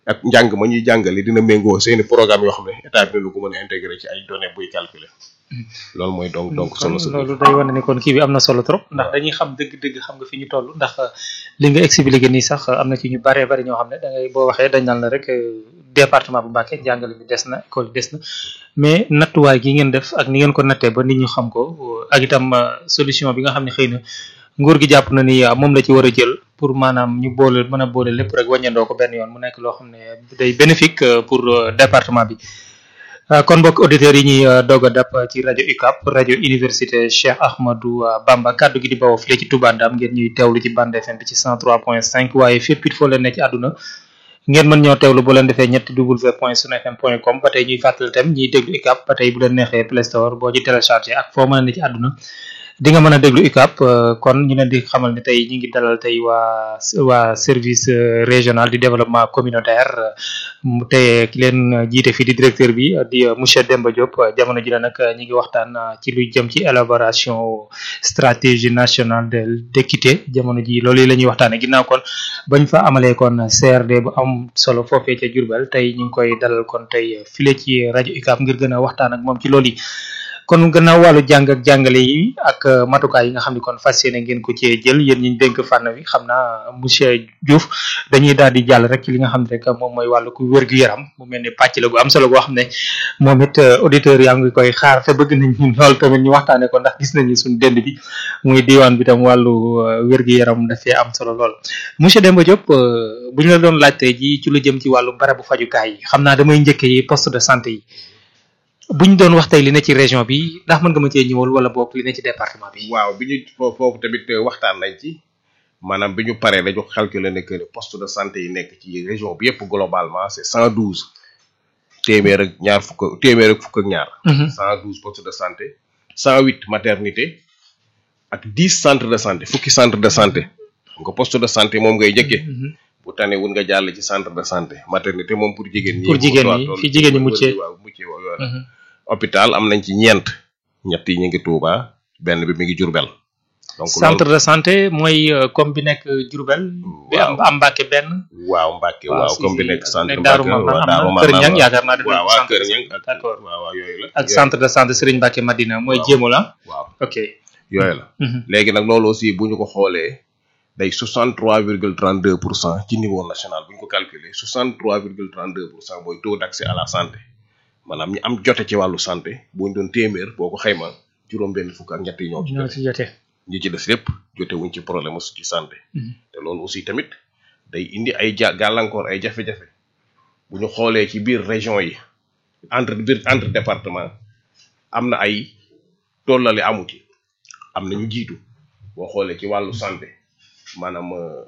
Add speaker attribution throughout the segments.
Speaker 1: ak njàng ma ñuy jàngale dina méngoo seeni programme yoo xam ne état bi dina ko mën a intégré ci ay données buy calculer loolu mooy donc donc solo
Speaker 2: kon
Speaker 1: sa
Speaker 2: loolu day wane ni kon kii bi am na solo trop ndax dañuy xam dëgg-dëgg xam nga fi ñu toll ndax li nga expliqué nii sax am na ci ñu baree bari ñoo xam ne da ngay boo waxee dañ naan la rek euh, département bu Mbacké jàngale bi des na école bi des na mais nattuwaay gi ngeen def ak ni ngeen ko nattee ba nit ñu xam ko euh, ak itam euh, solution bi nga xam ne xëy na nguur gi jàpp na ni euh, moom la ci war a jël pour maanaam ñu boole mën a boole lépp rek wàññandoo ko benn yoon mu nekk loo xam ne day bénéfique euh, pour euh, département bi Uh, kon mbokk auditeurs yi ñuy uh, doog a dab uh, ci rajo UCAB rajo université Cheikh Ahmadou Bamba kaddu gi di bawoo fii ci Touba Ndam ngeen ñuy teewlu ci bande FM bi ci 103.5 waaye fépp it foo leen ne ci àdduna ngeen mën ñoo teewlu bu leen defee ñetti w point sunfm point com ba tey ñuy fàttali tam ñiy déglu UCAB ba tey bu leen neexee Play Store boo ci téléchargé ak foo mën a ne ci àdduna di nga mën a déglu UCAB kon ñu leen di xamal ne tey ñu ngi dalal tey waa waa service euh, régional du développement communautaire mu te ki leen jiite fii di directeur bi di euh, monsieur Demba Diop jamono ji la nag ñu ngi waxtaan euh, ci luy jëm ci élaboration stratégie nationale de d'équité jamono ji loolu la ñuy waxtaane ginnaaw kon bañ fa amalee kon CRD bu am solo foofee ca Diourbel tey ñu ngi koy dalal kon tey file ci rajo UCAB ngir gën a waxtaan ak moom ci loolu yi kon gannaaw wàllu jàng ak jàngale yi ak euh, matukaay yi nga xam ne kon fas yéene ngeen ko cee jël yéen ñi ñu dénk fànn wi xam naa monsieur Diouf dañuy daal di jàll rek ci li nga xam ne rek moom mooy wàllu ku wér-gu-yaram mu mel ni pàcc la bu am solo boo xam ne moom it euh, auditeurs yaa ngi koy xaar te bëgg nañ ñu lool tamit ñu waxtaanee ko ndax gis nañu suñu dend bi muy diwaan bi tam wàllu euh, wér-gu-yaram dafee am solo lool monsieur Demba Diop euh, bu ñu la doon laaj tey ji ci lu jëm ci wàllu barabu fajukaay yi xam naa damay njëkkee yi poste de santé yi bu ñu doon wax tey li ne ci région bi ndax mën nga ma cee ñëwal wala boog li ne ci département bi.
Speaker 1: waaw bi ñu fo- foofu tamit euh, waxtaan nañ ci maanaam bi ñu paree dañu calculer ne que ne poste de santé yi nekk ci région bi yëpp globalement c'est cent douze téeméer ak ñaar fukk téeméer ak fukk ak ñaar cent douze postes de santé cent huit maternité ak dix centres de santé fukki centre de santé nga poste de santé moom ngay njëkkee bu tane wun nga jàll ci centre de santé maternité moom pour jigéen ñi
Speaker 2: Pour jigéen ñi,
Speaker 1: toll-
Speaker 2: fi jigéen ñi muccee.
Speaker 1: waaw muccee waaw yooyu hôpital am nañ ci ñeent ñett yi ñu ngi Touba benn bi mi ngi Diourbel donc
Speaker 2: centre
Speaker 1: loolu
Speaker 2: de santé mooy euh, comme bi nekk Diourbel. bi am am Mbàkke benn.
Speaker 1: waaw Mbacke
Speaker 2: waaw,
Speaker 1: waaw
Speaker 2: si,
Speaker 1: comme bi
Speaker 2: si,
Speaker 1: nekk centre
Speaker 2: nekk Daaru
Speaker 1: Mbacke
Speaker 2: Marnaan
Speaker 1: waaw
Speaker 2: am
Speaker 1: Daaru
Speaker 2: na Kër
Speaker 1: Marnaan
Speaker 2: Ñang
Speaker 1: waaw.
Speaker 2: yaakaar naa def nañ
Speaker 1: waaw
Speaker 2: ko
Speaker 1: waaw
Speaker 2: centre
Speaker 1: Kër
Speaker 2: de
Speaker 1: Ñang
Speaker 2: santé.
Speaker 1: ak
Speaker 2: D'accord.
Speaker 1: waaw waaw yooyu la
Speaker 2: ak
Speaker 1: Yooyu-
Speaker 2: centre de santé Serigne Mbacke Madina mooy
Speaker 1: Waaw.
Speaker 2: jéemo la.
Speaker 1: waaw
Speaker 2: ok.
Speaker 1: yooyu la
Speaker 2: Mhm.
Speaker 1: léegi nag loolu aussi bu ñu ko xoolee day 63 virgule 32 pour cent ci niveau national bu ñu ko calculer 63 virgule 32 pour cent mooy taux d'accès à la santé maanaam ñi am jote ci wàllu santé bu ñu doon téeméer boo ko xayma juróom-benn fukk ak ñett yi ñoo ci
Speaker 2: ñoo
Speaker 1: jote
Speaker 2: ci jote.
Speaker 1: ñi ci des lépp jote wuñ ci problème mu ci santé
Speaker 2: Mhm.
Speaker 1: te loolu aussi tamit day indi ay ja gàllankoor ay jafe-jafe bu ñu xoolee ci biir région yi entre biir entre département am na ay tollale amu ci am na ñu jiitu boo xoolee ci wàllu santé maanaam euh,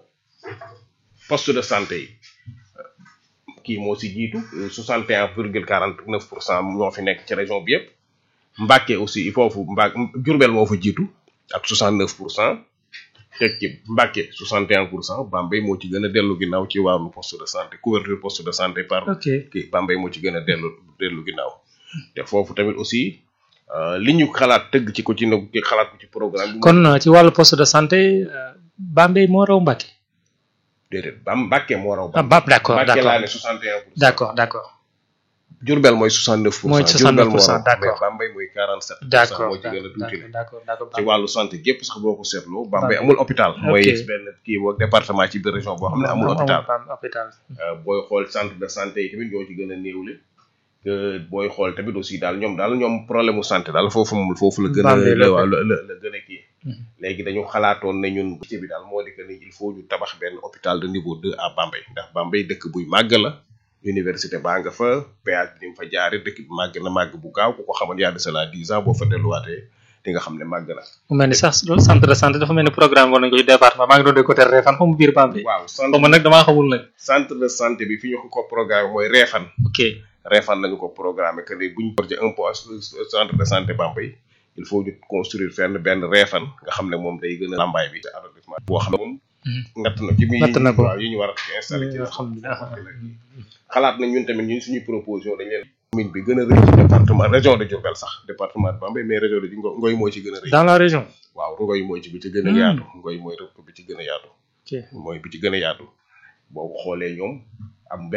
Speaker 1: poste de santé yi euh, kii moo si jiitu soixante et un virgule quarante neuf pour cent ñoo fi nekk ci région bi yëpp Mbàkke aussi foofu Mbà Jurbel moo fa jiitu ak soixante neuf pour cent teg ci Mbàkke 61 pour cent Bambey moo ci gën a dellu ginnaaw ci wàllu poste de santé couverture poste de santé par
Speaker 2: ok
Speaker 1: kii Bambey moo ci gën a dellu dellu ginnaaw te foofu tamit aussi euh, li ñu xalaat tëgg ci ko ci nag xalaat ko ci programme bi
Speaker 2: kon euh, ci wàllu poste de santé euh, Bambey moo raw Mbacke.
Speaker 1: déedéet ba Mbàkke moo raw
Speaker 2: ah Bab d'accord
Speaker 1: Mbàkke
Speaker 2: d'accord
Speaker 1: laa ne 61 pour cent
Speaker 2: d'accord d'accord
Speaker 1: Jurbel mooy 69 pour
Speaker 2: Mooy
Speaker 1: cent
Speaker 2: 69
Speaker 1: Jurbel moo
Speaker 2: pour cent,
Speaker 1: raw
Speaker 2: d'accord.
Speaker 1: mais Bambey mooy 47 pour cent
Speaker 2: d'accord
Speaker 1: moo ci gën a tuuti
Speaker 2: d'accord d'accord d'accord
Speaker 1: ci wàllu santé gépp sax boo ko seetloo Bambey
Speaker 2: Bambey.
Speaker 1: amul hôpital mooy
Speaker 2: Ok.
Speaker 1: benn kii boog département ci biir région boo xam ne amul hôpital
Speaker 2: hôpital
Speaker 1: Euh, booy xool centre de santé yi tamit ñoo ci gën a néewle que booy xool tamit aussi daal ñoom daal ñoom problème mu santé daal foofu moom foofu la gën a
Speaker 2: Bambey la
Speaker 1: la
Speaker 2: ko.
Speaker 1: waaw la la la gën a kii
Speaker 2: Mhm.
Speaker 1: léegi dañu xalaatoon ne ñun ci bi daal moo di que ni il faut ñu tabax benn hôpital de niveau deux à Bambey ndax Bambey dëkk buy màgg la université baa nga fa péage bi ni mu fa jaare dëkk bi màgg na màgg bu gaaw ku ko xamoon yaa de cela dix ans boo fa delluwaatee di nga xam ne màgg na
Speaker 2: mu mel ni sax loolu centre de santé dafa mel ni programme war nañ ko ci département maa ngi doon de côté Réfane xaw ma biir Bambey
Speaker 1: waaw
Speaker 2: xaw
Speaker 1: centre
Speaker 2: ma nag damaa xamul nag
Speaker 1: centre de santé bi fi ñu ko ko programme mooy Réfane
Speaker 2: ok
Speaker 1: Réfane lañu ko programmé que ni bu ñu projet un poste centre de santé Bambey il faut ñu construire fenn benn Réfane nga xam ne moom day gën a lambaay bi ci arrondissement boo xam ne moom ngatt na ci mi
Speaker 2: Natt na ko.
Speaker 1: waaw yi ñu war a installé ci
Speaker 2: alhamdulilah
Speaker 1: xalaat nañ ñun tamit ñun suñuy proposition dañ leen commune bi gën a rëy ci département région de Diourbel sax département de Bambey mais région de Ngo- Ngoy moo ci gën a rëy
Speaker 2: dans la région
Speaker 1: waaw Ngoy mooy ci bi ci gën a
Speaker 2: Hmm.
Speaker 1: yaatu Ngoy mooy rëpp bi ci gën a yaatu
Speaker 2: ok
Speaker 1: mooy bi ci gën a yaatu boo ko xoolee ñoom am